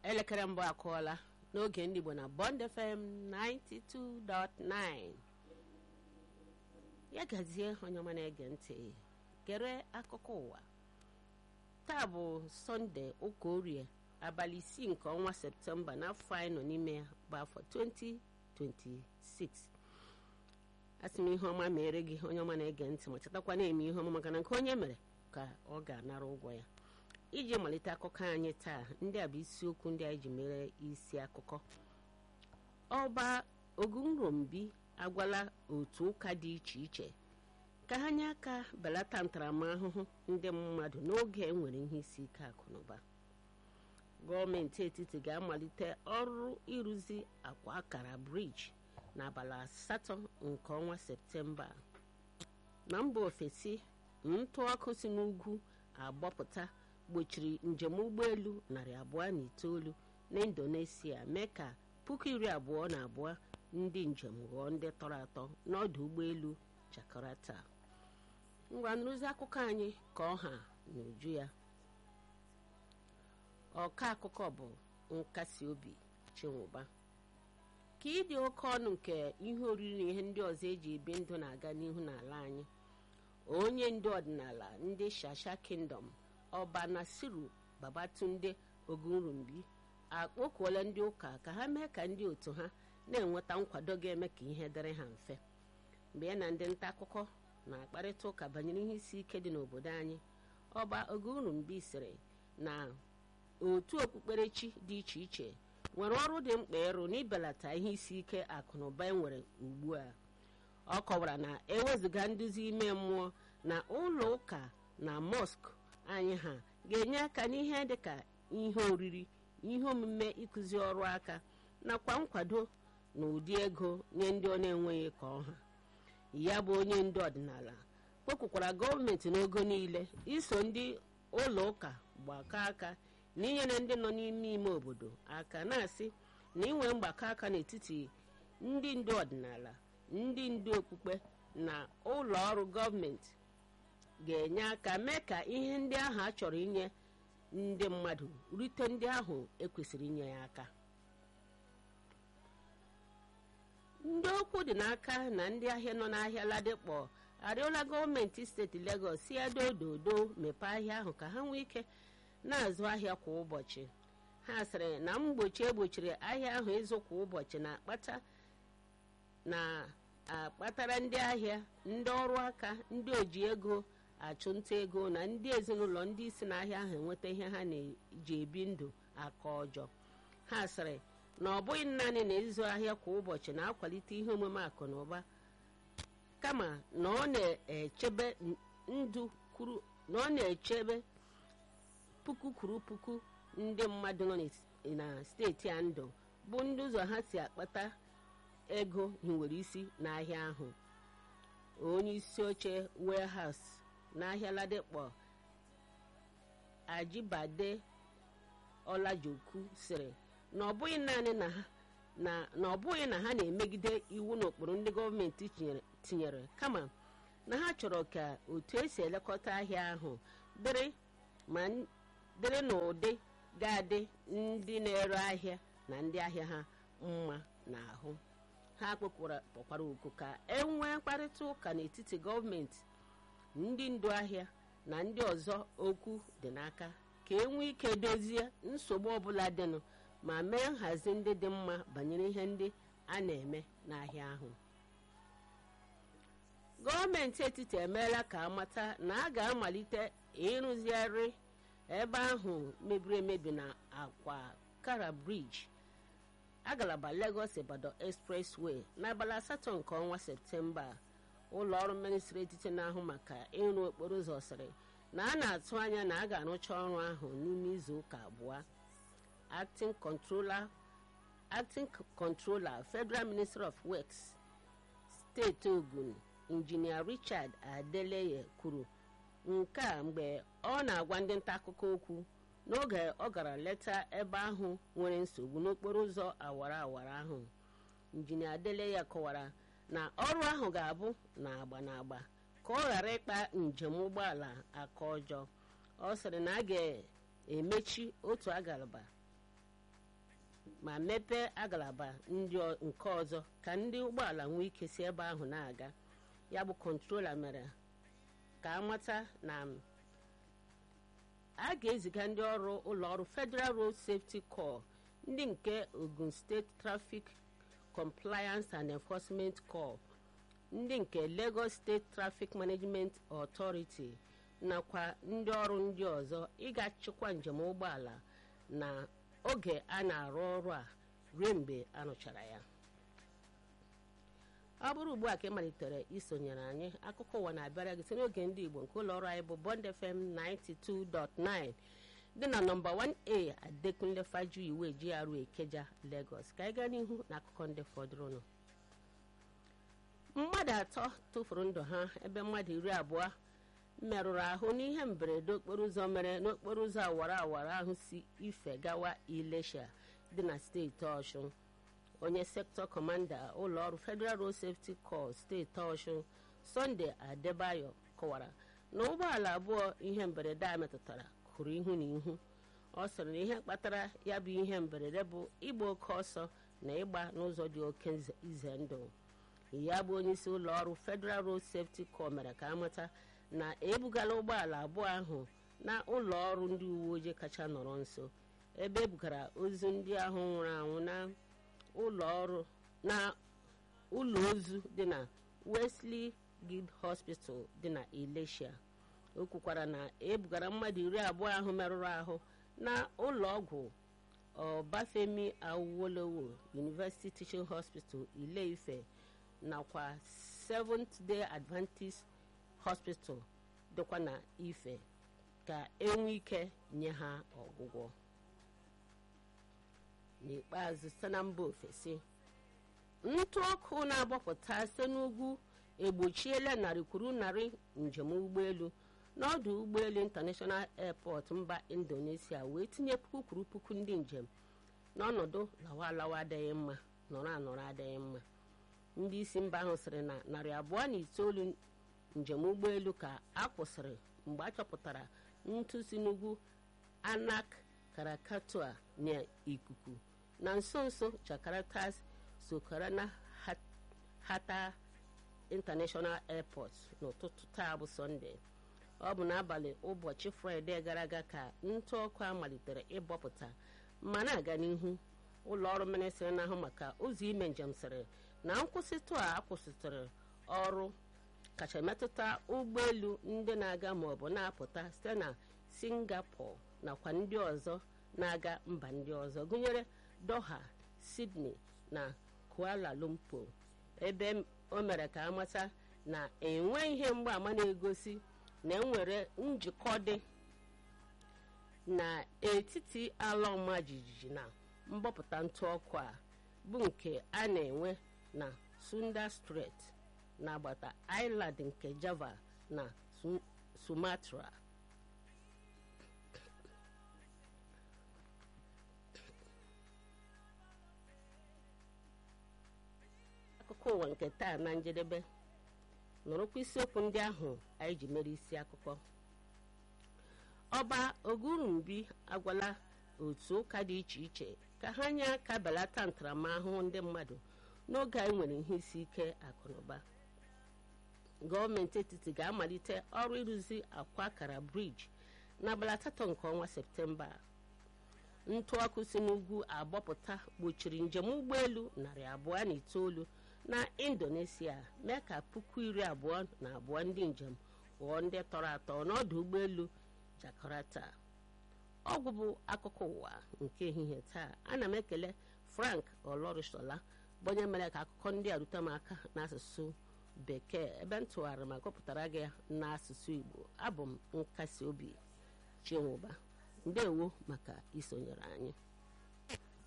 elekere mbụ akụọla n'oge ndị Igbo na Bond FM 92.9 ya gazie onye ọma na-ege ntị gere akụkọ ụwa taa bụ sọnde ụka orie abalị isii nke ọnwa septemba n'afọ anyị nọ n'ime ya bụ afọ 2026 asị m ihe ọma mere gị onye ọma na-ege ntị ma chetakwa na-eme ihe ọma maka na nke onye mere ka ọ ga-anara ụgwọ ya iji malite akụkọ anyị taa ndị a bụ isiokwu ndị anyị ji mere isi akụkọ ọba ogunrombi agwala otu ụka dị iche iche ka ha nye aka belata ntaramahụhụ ndị mmadụ n'oge enwere ihe isi ike akụ na ụba gọọmenti etiti ga-amalite ọrụ ịrụzi akwa akara briji n'abalị asatọ nke ọnwa septemba na mba ofesi ntụ ọkụ si n'ugwu agbapụta gbochiri njem ụgbọelu narị abụọ na itoolu na indonesia mee ka puku iri abụọ na abụọ ndị njem ghọọ ndị tọrọ atọ n'ọdụ ụgbọelu jakarta ngwa nrụzi akụkọ anyị ka ọha na uju ya ọka akụkọ bụ nkasi obi chinwụba ka ịdị oke ọnụ nke ihe oriri na ihe ndị ọzọ eji ebi ndụ na-aga n'ihu n'ala anyị onye ndu ọdịnala ndị shasha kingdom ọba nasiru babatunde ogunrumbi akpọkuola ndị ụka ka ha mee ka ndị otu ha na-enweta nkwado ga-eme ka ihe dịrị ha mfe mgbe ya na ndị nta akụkọ na-akparịta ụka banyere ihe isi ike dị n'obodo anyị ọba ogunrumbi sịrị na otu okpukperechi dị iche iche nwere ọrụ dị mkpa ịrụ n'ibelata ihe isi ike akụ na ụba enwere ugbu a ọ kọwara na ewezụga nduzi ime mmụọ na ụlọ ụka na mọsk anyị ha ga-enye aka n'ihe dịka ihe oriri ihe omume ịkụzi ọrụ aka nakwa nkwado na ụdị ego nye ndị ọ na-enweghị ka ọha ya bụ onye ndu ọdịnala kpọkwukwara gọọmenti n'ogo niile iso ndị ụlọ ụka gbakọ aka na inyere ndị nọ n'ime ime obodo aka na-asị na inwe mgbakọ aka n'etiti ndị ndu ọdịnala ndị ndu okpukpe na ụlọ ọrụ gọọmenti ga-enye aka mee ka ihe ndị ahụ a chọrọ inye ndị mmadụ rute ndị ahụ ekwesịrị inye ya aka ndị okwu dị n'aka na ndị ahịa nọ n'ahịa ladikpọ arịọla gọọmenti steeti Legọs si edododo mepee ahịa ahụ ka ha nwee ike na-azụ ahịa kwa ụbọchị ha sịrị na mgbochi egbochiri ahịa ahụ ịzụ kwa ụbọchị na-akpata na-akpatara ndị ahịa ndị ọrụ aka ndị oji ego achụnta ego na ndị ezinụlọ ndị isi n'ahịa ahụ enweta ihe ha na-eji ebi ndụ aka ọjọọ ha sịrị na ọ bụghị naanị na ịzụ ahịa kwa ụbọchị na-akwalite ihe omume akụ na ụba kama na ọ na-echebe ndụ kwuru na ọ na-echebe puku kwuru puku ndị mmadụ nọ na steeti a ndụ bụ ndị ụzọ ha si akpata ego hiwere isi n'ahịa ahụ onye isi oche warehouse n'ahịa ladikpọ ajibade ọlajoku sịrị na ọ bụghị naanị na ọ bụghị na ha na-emegide iwu na ụkpụrụ ndị gọọmenti tinyere kama na ha chọrọ ka otu esi elekọta ahịa ahụ dịrị ma dịrị n'ụdị ga-adị ndị na-ere ahịa na ndị ahịa ha mma n'ahụ ha kpọkwara oku ka e nwee mkparịta ụka n'etiti gọọmenti ndị ndu ahịa na ndị ọzọ okwu dị n'aka ka e nwee ike dozie nsogbu ọbụla dịnụ ma mee nhazi ndị dị mma banyere ihe ndị a na-eme n'ahịa ahụ gọọmenti etiti emeela ka amata na a ga-amalite ịrụzigharị ebe ahụ mebiri emebi na akwa kara briji agalaba Lagos Ibadan expressway n'abalị asatọ nke ọnwa septemba ụlọ ọrụ ministri etiti na-ahụ maka ịrụ okporo ụzọ sịrị na a na-atụ anya na a ga-arụcha ọrụ ahụ n'ime izu ụka abụọ acting controller acting controller federal ministry of works steeti ogun injinia richard adeleye kwuru nke a mgbe ọ na-agwa ndị nta akụkọ okwu n'oge ọ gara leta ebe ahụ nwere nsogbu n'okporo ụzọ awara awara ahụ injinia adeleye kọwara na ọrụ ahụ ga-abụ na agba na agba ka ọ ghara ịkpa njem ụgbọala aka ọjọọ ọ sịrị na a ga-emechi otu agalaba ma mepee agalaba ndị nke ọzọ ka ndị ụgbọala nwee ike si ebe ahụ na-aga ya bụ kọntrola mere ka amata na a ga-eziga ndị ọrụ ụlọọrụ federal road safety corps ndị nke ogun steeti traffic compliance and enforcement corps ndị nke lagos state traffic management authority nakwa ndị ọrụ ndị ọzọ ịga chịkwa njem ụgbọala na oge a na-arụ ọrụ a ruo mgbe a rụchara ya ọ bụrụ ugbu a ka ị malitere isonyere anyị akụkọ ụwa na-abịara gị site n'oge ndị igbo nke ụlọ ọrụ anyị bụ bond fm 92.9 dị na nọmba 1a adekunle faju iwe GRA Ikeja Lagos ka anyị gaa n'ihu na akụkọ ndị fọdụrụnụ mmadụ atọ tụfuru ndụ ha ebe mmadụ iri abụọ merụrụ ahụ n'ihe mberede okporo ụzọ mere n'okporo ụzọ awara awara ahụ si ife gawa Ilesha dị na steeti Ọshụn onye sektọ kọmanda ụlọọrụ Federal Road Safety Corps steeti Ọshụn Sunday Adebayo kọwara na ụgbọala abụọ ihe mberede a metụtara kụrụ ihu na ihu ọ sịrị na ihe kpatara ya bụ ihe mberede bụ ịgba oke ọsọ na ịgba n'ụzọ dị oke ize ndụ ya bụ onyeisi ụlọ ọrụ Federal Road Safety Corps mere ka amata na ebugala ụgbọala abụọ ahụ na ụlọ ọrụ ndị uwe ojii kacha nọrọ nso ebe ebugara ozu ndị ahụ nwụrụ anwụ na ụlọ ọrụ na ụlọ ozu dị na Wesley Guild Hospital dị na Ilesha o kwukwara na ebugara mmadụ iri abụọ ahụ merụrụ ahụ na ụlọ ọgwụ Ọbafemi Awolowo University Teaching Hospital Ile-Ife nakwa Seventh Day Adventist Hospital dịkwa na Ife ka enwe ike nye ha ọgwụgwọ n'ikpeazụ site na mba ofesi ntụ ọkụ na-agbapụta site n'ugwu egbochiela narị kwuru narị njem ụgbọelu n'ọdụ ụgbọelu international airport mba indonesia wee tinye puku kwuru puku ndị njem n'ọnọdụ lawa alawa adịghị mma nọrọ anọrọ adịghị mma ndị isi mba ahụ sịrị na narị abụọ na itoolu njem ụgbọelu ka a kwụsịrị mgbe a chọpụtara ntụ si n'ugwu anak karakatua na ikuku na nso nso jakarta sokarana hata international airport n'ụtụtụ taa bụ sọnde ọ bụ n'abalị ụbọchị fraịde gara aga ka ntụ ọkụ a malitere ịbọpụta ma na-aga n'ihu ụlọ ọrụ ministrị na-ahụ maka ụzọ ime njem sịrị na nkwụsịtụ a akwụsịtụrụ ọrụ kacha metụta ụgbọelu ndị na-aga maọbụ na-apụta site na singapore nakwa ndị ọzọ na-aga mba ndị ọzọ gụnyere doha sydney na kuala lumpur ebe o mere ka amata na enwe ihe mgbaama na-egosi na enwere njikọ dị n'etiti ala ọma jijiji na mgbapụta ntụ ọkụ a bụ nke a na-enwe na sunda strait n'agbata island nke java na sumatra akụkọ ụwa nke taa na njedebe nụrụkwa isiokwu ndị ahụ anyị ji mere isi akụkọ ọba ogurumbi agwala otu ụka dị iche iche ka ha nye aka belata ntaramahụhụ ndị mmadụ n'oge anyị nwere ihe isi ike akụnụba gọọmenti etiti ga-amalite ọrụ ịrụzi akwa akara briji n'abalị asatọ nke ọnwa septemba ntụ ọkụ si n'ugwu agbapụta gbochiri njem ụgbọelu narị abụọ na itoolu na indonesia mee ka puku iri abụọ na abụọ ndị njem ghọọ ndị tọrọ atọ n'ọdụ ụgbọelu jakarta ọgwụ bụ akụkọ ụwa nke ehihie taa ana m ekele frank olorisola bụ onye mere ka akụkọ ndị a rute m aka n'asụsụ bekee ebe m tụgharịrị ma gụpụtara gị n'asụsụ igbo abụ m nkasi obi chinwụba ndewo maka isonyere anyị